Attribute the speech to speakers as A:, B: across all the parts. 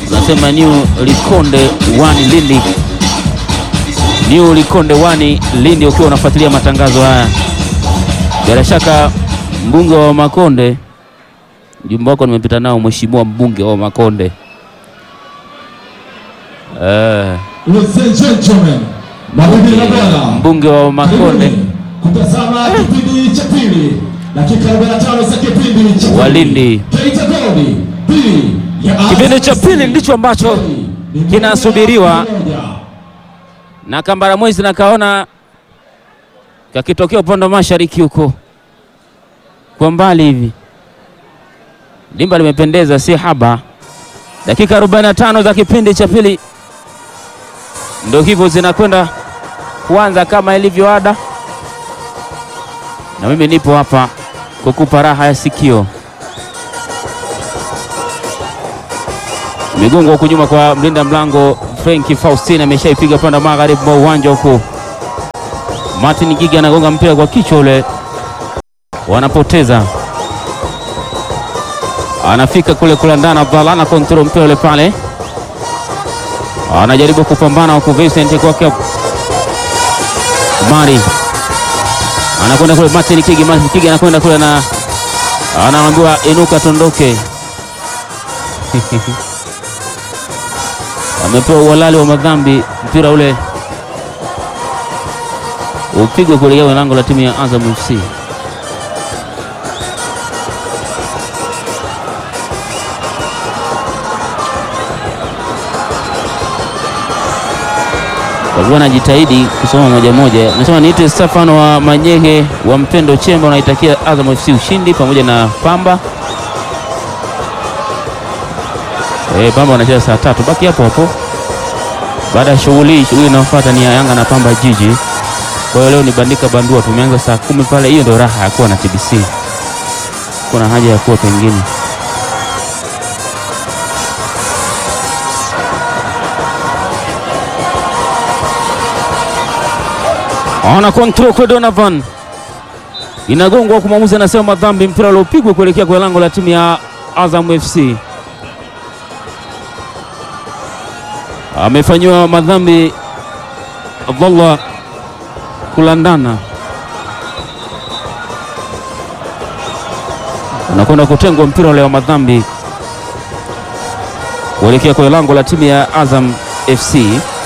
A: nasema New Likonde wani Lindi, New Likonde wani Lindi, ukiwa unafuatilia matangazo haya, bila shaka mbunge wa Makonde, jumba wako nimepita nao, mheshimiwa mbunge wa Makonde eh,
B: Ladies and gentlemen, mabibi na bwana,
A: mbunge wa Makonde
B: karibuni kutazama kipindi cha pili, dakika 45 za kipindi cha pili.
A: Walindi.
B: Geita Gold pili ya
A: Kipindi cha pili ndicho ambacho
B: Ni moja
A: kinasubiriwa
B: moja.
A: na Kambara Mwezi nakaona kakitokea upande wa mashariki huko kwa mbali hivi, dimba limependeza, si haba. Dakika 45 za kipindi cha pili ndio hivyo zinakwenda kuanza kama ilivyo ada, na mimi nipo hapa kukupa raha ya sikio. Migongo huku nyuma kwa mlinda mlango Frenki Faustin ameshaipiga upande wa magharibi mwa uwanja huku. Martin Gigi anagonga mpira kwa kichwa ule, wanapoteza. Anafika kule kulandana, Abdallah ana kontrol mpira ule pale, anajaribu kupambana huku. Vincent kwake Mari anakwenda kule, Martin Kigi, Martin Kigi anakwenda kule na anaambiwa inuka, tondoke amepewa uhalali wa madhambi, mpira ule upigwe kuelekea lango la timu ya Azam FC. Walikuwa anajitahidi kusoma moja moja. Nasema niite Stefano wa Manyehe wa Mpendo Chemba, unaitakia Azam FC ushindi pamoja na Pamba. Eh, Pamba wanacheza saa tatu, baki hapo hapo. Baada ya shughuli shughuli inayofuata ni ya Yanga na Pamba Jiji. Kwa hiyo leo ni bandika bandua, tumeanza saa kumi pale. Hiyo ndio raha ya kuwa na TBC, kuna haja ya kuwa pengine ana control kwa Donovan, inagongwa kwa mwamuzi, anasema madhambi, mpira uliopigwa kuelekea kwa lango la timu ya Azam FC. amefanyiwa madhambi Abdallah kulandana, anakwenda kutengwa mpira ule wa madhambi kuelekea kwenye lango la timu ya Azam FC.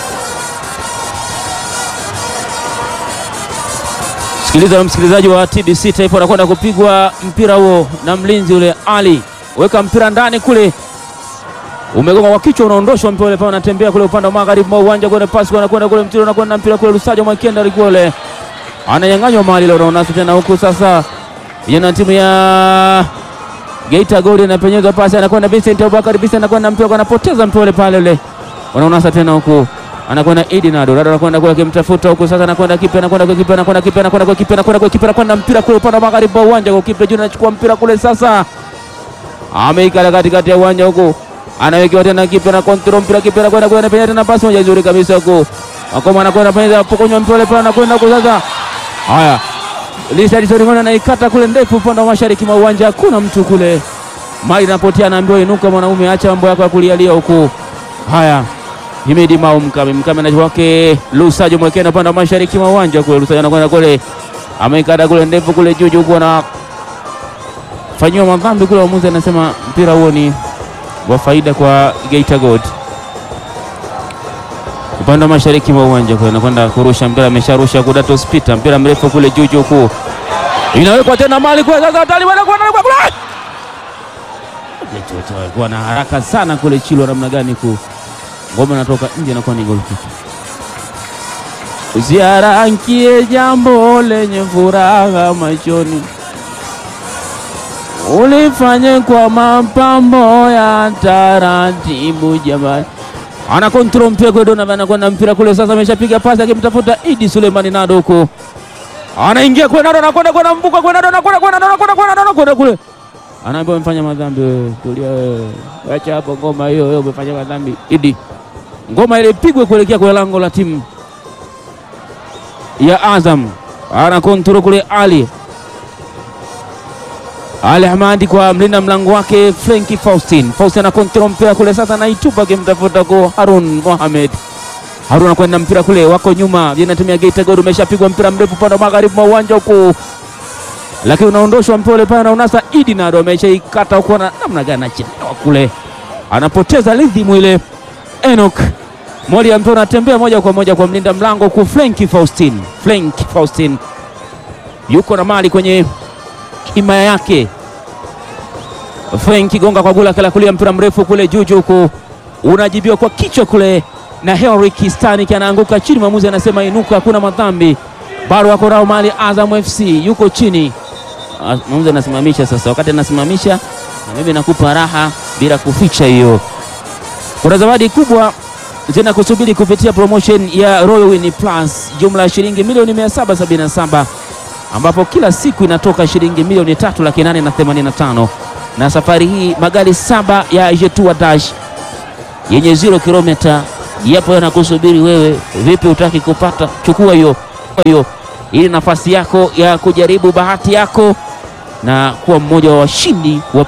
A: Sikiliza msikilizaji wa TBC Taifa, anakwenda kupigwa mpira huo na mlinzi ule Ali, weka mpira ndani kule umegonga kwa kichwa, unaondoshwa mpira ule pale, unatembea kule upande wa magharibi mwa uwanja, kwenye pasi anakwenda kule, mpira unakwenda mpira kule, Lusajo Mwakenda alikuwa ule ananyang'anywa mahali ile, unaona tena huku sasa, yana timu ya Geita Gold anapenyeza pasi, anakwenda Vincent Abubakar, Vincent anakwenda mpira, anapoteza mpira ule pale ule, unaona sasa tena huku anakwenda Idi Nado, Nado anakwenda kule akimtafuta huku sasa, anakwenda kipa, anakwenda kwa kipa, anakwenda kipa, anakwenda kwa kipa, anakwenda kwa kipa, anakwenda mpira kule upande wa magharibi mwa uwanja, kwa kipa juu anachukua mpira kule sasa, ameikala katikati ya uwanja huku anawekewa tena kipa na kontrol mpira kipa anakwenda kwenda penye tena pasi moja nzuri kabisa huko. Akoma anakwenda penye pokonywa mpira ile pale anakwenda huko sasa. Haya. Lisa Disoningona anaikata kule ndefu upande wa mashariki mwa uwanja hakuna mtu kule. Mai napotea anaambiwa inuka mwanaume acha mambo yako ya kulialia huko. Haya. Himidi Mau Mkame Mkame na wake Lusajo mwekena upande wa mashariki mwa uwanja kule Lusajo anakwenda kule. Ameikata kule ndefu kule juu juu na fanyiwa madhambi kule, waamuzi anasema mpira huo ni wa faida kwa Geita Gold. Upande wa mashariki mwa uwanja kule anakwenda kurusha mpira, amesharusha kudato spita mpira mrefu kule juu juu kuu, inawekwa tena mali kwa sasa, hatari wanakwenda kule alikuwa na haraka sana kule Chilo, namna gani ku ngoma inatoka nje, inakuwa ni goal kick. Ziara nkie jambo lenye furaha machoni ulifanye kwa mapambo ya taratibu jamani. Ana kontrol mpira kwa Donovan, anakwenda mpira kule sasa, ameshapiga pasi akimtafuta Idi Sulemani Nado huko, anaingia kwa Nado, anakwenda kwa mbuka kwa Nado, anakwenda kwa Nado, anakwenda kwa Nado, anakwenda kule, anaambiwa umefanya madhambi wewe, tulia wewe, acha hapo ngoma hiyo, wewe umefanya madhambi. Idi, ngoma ile ipigwe kuelekea kwa lango la timu ya Azam, ana kontrol kule Ali Ali Hamadi kwa mlinda mlango wake Frenki Faustin. Faustin ana kontrol mpira kule sasa, anaitupa akimtafuta kwa Harun Mohamed. Harun anakwenda mpira kule, wako nyuma, vinatumia Geita Gold, umeshapigwa mpira mrefu upande wa magharibi mwa uwanja huku, lakini unaondoshwa mpira ule pale na unasa Idi Nado ameshaikata huku, na namna gani anachelewa kule, anapoteza rhythm ile. Enoch moli ya mpira unatembea moja kwa moja kwa mlinda mlango huku, Frenki Faustin. Frenki Faustin yuko na mali kwenye himaya yake. Frenki gonga kwa gula kala kulia mpira mrefu kule juju huku unajibiwa kwa kichwa kule na Henrik Stanik anaanguka chini, mwamuzi anasema inuka, hakuna madhambi. Bado wako nao mali Azam FC yuko chini, Ah, mwamuzi anasimamisha sasa. Wakati anasimamisha na mimi nakupa raha bila kuficha hiyo. Kuna zawadi kubwa zina kusubiri kupitia promotion ya Royal Win Plus, jumla ya shilingi milioni 777 ambapo kila siku inatoka shilingi milioni tatu laki nane na themanini na tano na safari hii magari saba ya Jetua Dash yenye zero kilomita yapo yanakusubiri wewe. Vipi, utaki kupata? Chukua hiyo hiyo, ili nafasi yako ya kujaribu bahati yako na kuwa mmoja wa washindi wa